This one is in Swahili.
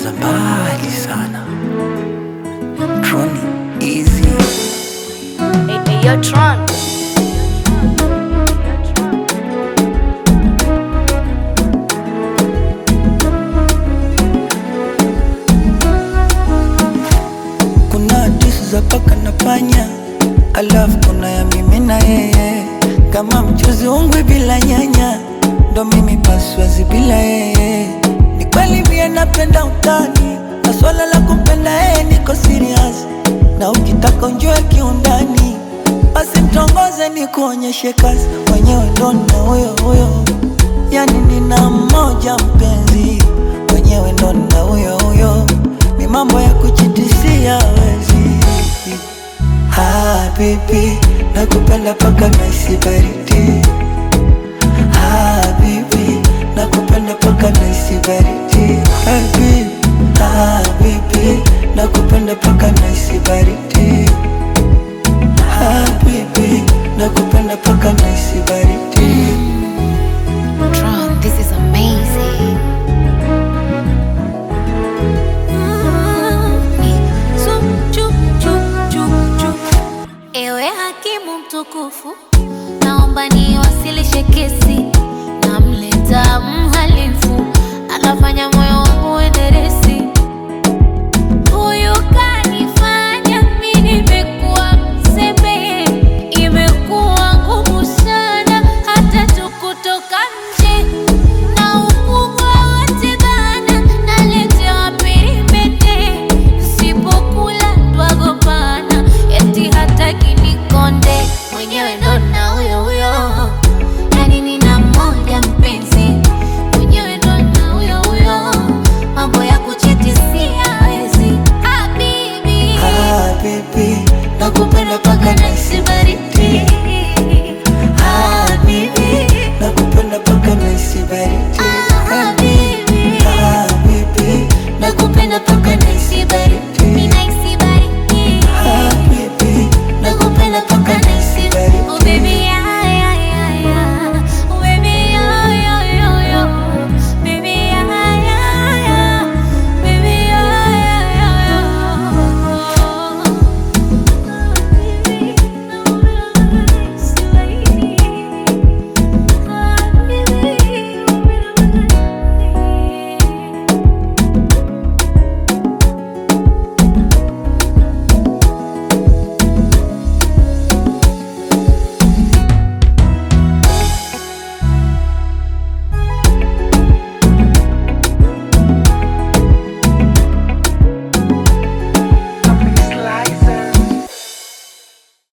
za mbali sana. Troni easy. Hey, hey, yo, Tron. Kuna hadithi za paka na panya, alafu kuna ya mimi na yeye, kama mchuzi ungwi bila nyanya, ndo mimi paswazi bila yeye. Ni kweli mie napenda utani, na swala la kumpenda yeye niko serious, na ukitaka unjue kiundani, basi mtongoze ni kuonyeshe kazi, mwenyewe ndo na huyo huyo, yani nina mmoja mpenzi, mwenyewe ndo na huyo huyo ni mambo ya kuchitisia wezi Habibi, nakupenda paka naisi baridi Habibi, nakupenda paka naisi baridi Habibi, Habibi, nakupenda paka naisi baridi Habibi, nakupenda paka naisi baridi Tron, this is amazing. Ewe hakimu mtukufu, naomba niwasilishe kesi. Namleta mhalifu, anafanya moyo wangu enderesi. Huyu kanifanya mimi nimekuwa mzembe, imekuwa ngumu sana hata tu kutoka nje na ukubwa wote bana, naletewa peremende, sipokula twagombana, eti hataki nikonde, mwenyewe ndo na huyo huyo, yani nina mmoja mpenzi, mwenyewe ndo na huyo huyo, mambo ya kuchitisia hawezi. Habibi, Habibi, nakupenda paka naisi baridi Habibi, nakupenda paka naisi baridi